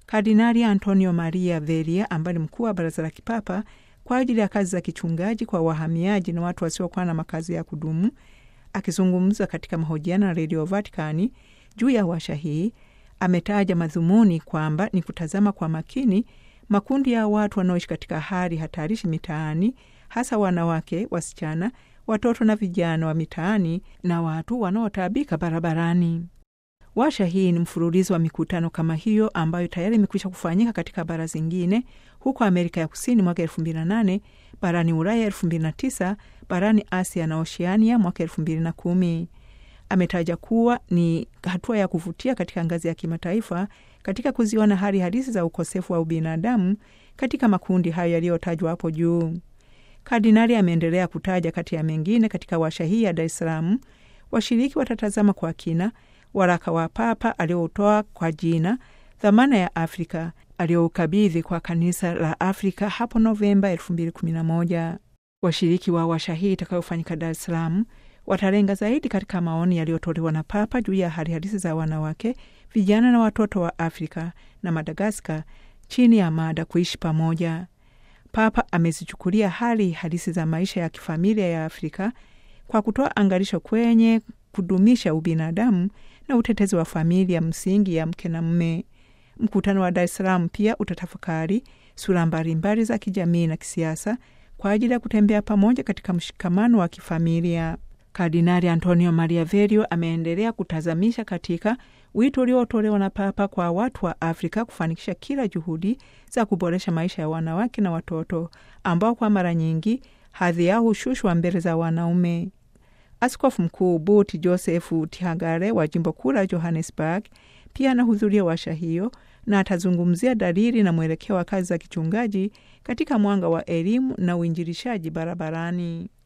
Kardinali Antonio Maria Veria ambaye ni mkuu wa Baraza la Kipapa kwa ajili ya kazi za kichungaji kwa wahamiaji na watu wasiokuwa na makazi ya kudumu, akizungumza katika mahojiano na redio Vaticani juu ya washa hii, ametaja madhumuni kwamba ni kutazama kwa makini makundi ya watu wanaoishi katika hali hatarishi mitaani, hasa wanawake, wasichana, watoto na vijana wa mitaani na watu wanaotaabika barabarani. Washa hii ni mfululizo wa mikutano kama hiyo ambayo tayari imekwisha kufanyika katika bara zingine, huko Amerika ya Kusini mwaka 2008, barani Ulaya 2009, barani Asia na Oceania mwaka 2010. Ametaja kuwa ni hatua ya kuvutia katika ngazi ya kimataifa katika kuziona hali halisi za ukosefu wa ubinadamu katika makundi hayo yaliyotajwa hapo juu. Kardinali ameendelea kutaja kati ya mengine, katika washa hii ya Dar es Salaam washiriki watatazama kwa kina waraka wa Papa aliyoutoa kwa jina dhamana ya Afrika aliyoukabidhi kwa kanisa la Afrika hapo Novemba 2011. Washiriki wa washa hii itakayofanyika Dar es Salaam watalenga zaidi katika maoni yaliyotolewa na Papa juu ya hali halisi za wanawake, vijana na watoto wa Afrika na Madagaskar chini ya mada kuishi pamoja. Papa amezichukulia hali halisi za maisha ya kifamilia ya Afrika kwa kutoa angalisho kwenye kudumisha ubinadamu na utetezi wa familia msingi ya mke na mme. Mkutano wa Dar es Salaam pia utatafakari sura mbalimbali za kijamii na kisiasa kwa ajili ya kutembea pamoja katika mshikamano wa kifamilia. Kardinali Antonio Maria Verio ameendelea kutazamisha katika wito uliotolewa na Papa kwa watu wa Afrika kufanikisha kila juhudi za kuboresha maisha ya wanawake na watoto ambao kwa mara nyingi hadhi yao hushushwa mbele za wanaume. Askofu Mkuu Buti Josefu Tihagare wa jimbo kuu la Johannesburg pia anahudhuria washa hiyo na atazungumzia dalili na mwelekeo wa kazi za kichungaji katika mwanga wa elimu na uinjilishaji barabarani.